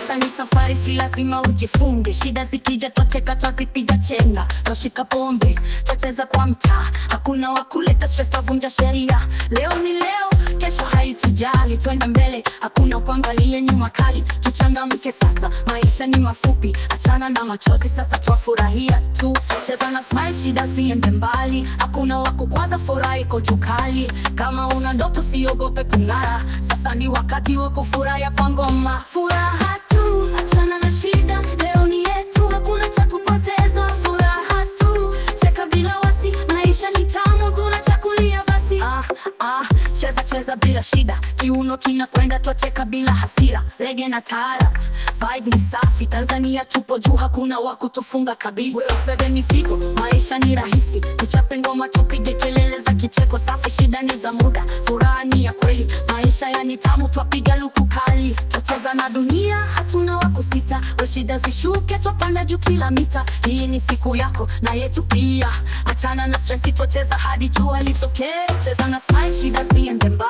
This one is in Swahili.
Maisha ni safari, si lazima ujifunge. Shida zikija, twacheka, twazipiga chenga, twashika pombe, twacheza kwa mtaa. Hakuna wa kuleta stress, twavunja sheria. Leo ni leo, kesho haitujali, twende mbele, hakuna kuangalia nyuma kali. Tuchangamke sasa, maisha ni mafupi, achana na machozi sasa, twafurahia tu. Cheza na smile, shida ziende mbali, hakuna wa kukwaza, furaha iko juu kali. Kama una ndoto, siogope kung'ara, sasa ni wakati wa kufurahia kwa ngoma. Furaha tu, achana na shida, leo ni yetu, hakuna cha kupoteza. Furaha tu, cheka bila wasi, maisha ni tamu, hakuna cha kulia basi. Ah, ah, cheza cheza bila shida, kiuno kinakwenda, twacheka bila hasira. Rege na taarab, vibe ni safi, Tanzania tupo juu, hakuna wa kutufunga kabisa. Usibebe mizigo, maisha ni rahisi, tuchape ngoma, tupige kelele za kicheko safi. Shida ni za muda, furaha ni ya kweli, maisha yani tamu, twapiga luku kali, twacheza na dunia, hatuna wa kusita. We shida zishuke, twapanda juu kila mita. Hii ni siku yako na yetu pia, achana na stresi, twacheza hadi jua litokee. Cheza na smile, shida ziende mbali.